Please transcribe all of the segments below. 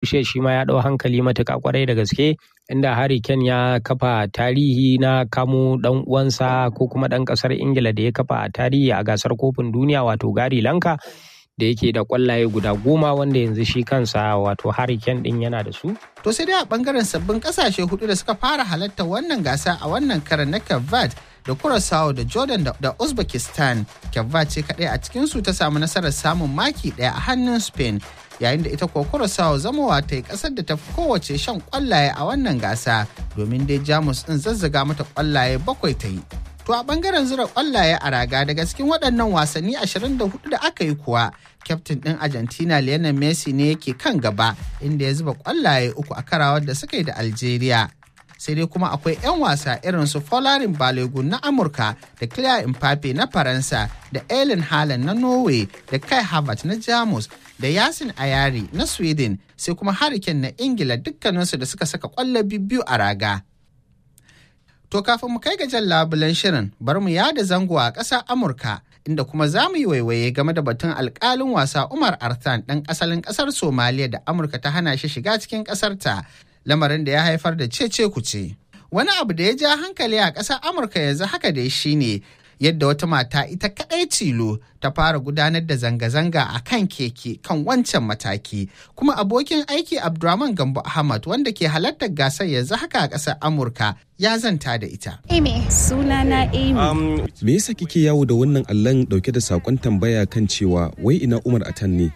shi ma ya ɗau hankali matuƙa kwarai da gaske inda Harry Kane ya kafa tarihi na kamo ɗan uwansa ko kuma ɗan ƙasar Ingila da ya kafa tarihi a gasar kofin duniya wato Gary Lanka da yake da kwallaye guda goma wanda yanzu shi kansa wato Harry Kane din yana da su. To sai dai a bangaren sabbin kasashe hudu da suka fara halarta wannan gasa a wannan karan na Cape da Curaçao da Jordan da Uzbekistan. Cape ce kadai a cikin su ta samu nasarar samun maki daya a hannun Spain yayin da ita kuwa Curaçao zamowa ta yi kasar da ta fi kowace shan kwallaye a wannan gasa domin dai Jamus din zazzaga mata kwallaye bakwai ta yi. To a bangaren zura kwallaye a raga daga cikin waɗannan wasanni 24 da aka yi kuwa, kyaftin ɗin Argentina Lionel Messi ne yake kan gaba inda ya zuba kwallaye uku a karawar da suka yi da Algeria. Sai dai kuma akwai 'yan wasa irin su Folarin Balogun na Amurka da Claire Mbappe na Faransa da Ellen Haaland na Norway da Kai Havertz na Jamus da Yasin Ayari na Sweden sai kuma Hurricane na Ingila dukkaninsu da suka saka kwallo biyu a raga. To kafin mu kai ga jan labulen shirin bar mu yada zango a ƙasar Amurka inda kuma za mu yi waiwaye game da batun alƙalin wasa Umar Arthan ɗan asalin ƙasar Somaliya da Amurka ta hana shi shiga cikin ƙasarta lamarin da ya haifar da cece kuce. Wani abu da ya ja hankali a ƙasar Amurka yanzu haka dai shine yadda wata mata ita kaɗai tilo ta fara gudanar da zanga-zanga a kan keke kan wancan mataki kuma abokin aiki abdulrahman gambo ahmad wanda ke halartar gasar yanzu haka a ƙasar amurka ya zanta da ita amy sunana amy um, me yasa kike yawo da wannan allon dauke da sakon tambaya kan cewa wai ina umar atan ne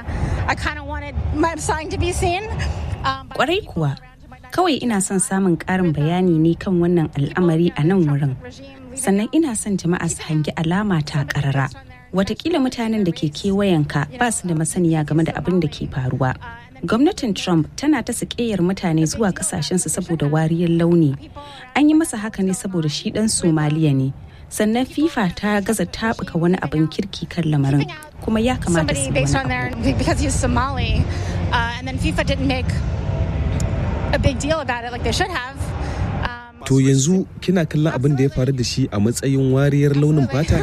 kwarai kuwa kawai ina son samun ƙarin bayani ne kan wannan al'amari a nan wurin sannan ina son jama'a su hangi alama ta karara watakila mutanen da ke kewayenka ba su da masaniya game da abin da ke faruwa gwamnatin trump tana ta sakeyar mutane zuwa kasashensu saboda wariyar launi an yi masa haka ne saboda shi dan somaliya ne sannan fifa ta gaza tabuka wani abin kirki kan lamarin kuma ya kamata su wani To yanzu kina kallon abin da ya faru da shi a matsayin wariyar launin fata?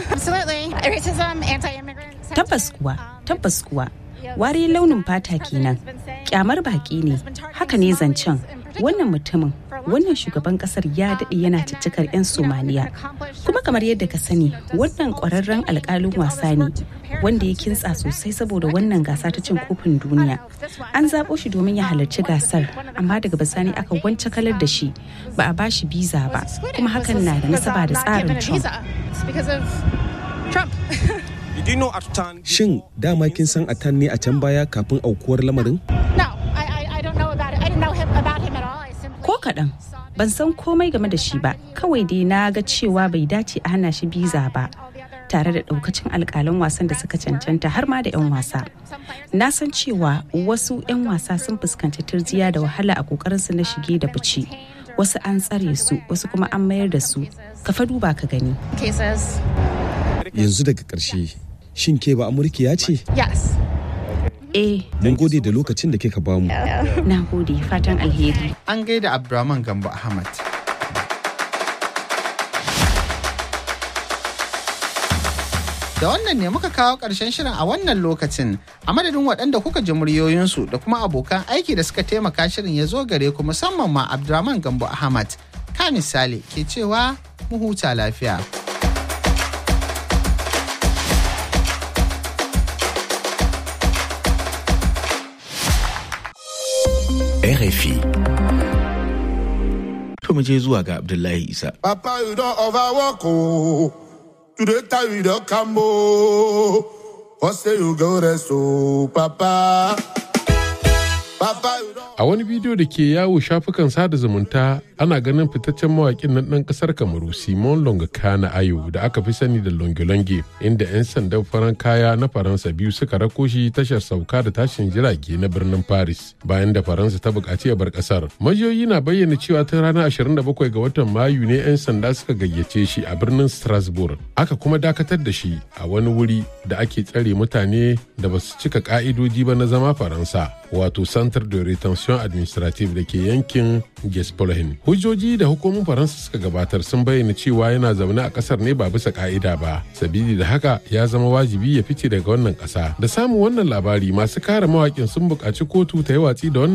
Tabbas kuwa, tabbas kuwa. Wariyar launin fata kenan. Kyamar baki ne. Haka ne zancen. Wannan mutumin, wannan shugaban kasar ya daɗe yana ciccikar 'yan Somaliya. Kuma kamar yadda ka sani, wannan ƙwararren alƙalin wasa ne. wanda ya kintsa sosai saboda wannan gasa ta cin kofin duniya an zaɓo shi domin ya halarci gasar amma daga bisani aka wance kalar da shi ba a bashi biza ba kuma hakan na da nasaba da tsarin trump Shin dama kin san Atan ne a can baya kafin aukuwar lamarin? Ko kaɗan, ban san komai game da shi ba, kawai dai na ga cewa bai dace a hana shi biza ba. tare da daukacin alkalan wasan da suka cancanta har ma da 'yan wasa. Na san cewa wasu 'yan wasa sun fuskanci turjiya da wahala a kokarinsu na shige da fice. Wasu an tsare su, wasu kuma an mayar da su. Ka fa duba ka gani. Yanzu daga ƙarshe, shin ke ba Amurkiya ce? Yes. Eh. Mun gode da lokacin da kika bamu. Na gode, fatan alheri. An gaida Abdurrahman Gambo Ahmad. Da wannan ne muka kawo ƙarshen shirin a wannan lokacin a madadin waɗanda kuka ji muryoyinsu da kuma abokan aiki da suka taimaka shirin ya zo gare ku musamman ma Abdurrahman Gambo Ahmad. Ka misali ke cewa mu huta lafiya. RFI. To mu je zuwa ga Abdullahi Isa. Papa, you don't overwork, oh. Today time you don't come oh. What say you go rest oh papa Papa you don't A wani bidiyo da ke yawo shafukan sada zumunta ana ganin fitaccen mawaƙin nan ɗan ƙasar Kamaru Simon Longakana Ayo da aka fi sani da Longolonge inda 'yan sandan faran kaya na Faransa biyu suka rako shi tashar sauka da tashin jirage na birnin Paris bayan da Faransa ta buƙaci ya bar ƙasar. Majiyoyi na bayyana cewa tun ranar 27 ga watan Mayu ne 'yan sanda suka gayyace shi a birnin Strasbourg. Aka kuma dakatar da shi a wani wuri da ake tsare mutane da ba su cika ka'idoji ba na zama Faransa wato Centre de Retention Administrative da ke yankin Gespolhen. Hujjoji da hukumomin Faransa suka gabatar sun bayyana cewa yana zaune a kasar ne ba bisa ka'ida ba. Sabili da haka ya zama wajibi ya fice daga wannan kasa. Da samun wannan labari masu kare mawakin sun buƙaci kotu ta yi watsi da wannan